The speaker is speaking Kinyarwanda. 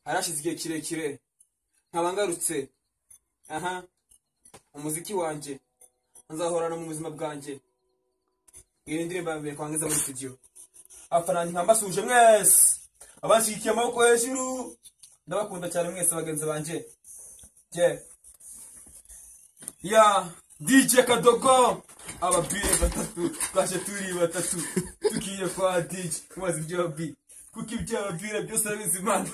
harashize igihe kirekire nkaba ngarutse aha umuziki wanjye nzahorana mu buzima bwanjye iyi ni indirimbo ya mbere twangiza muri studio abafaransa nka mbasuje mwese abanshigikiye amaboko hejuru ndabakunda cyane mwese bagenzi banjye ye ya DJ Kadogo ababiri batatu twaje turi batatu tugiye kwa DJ kubaza ibyo babi kuko ibyo babwira byose arabizi imana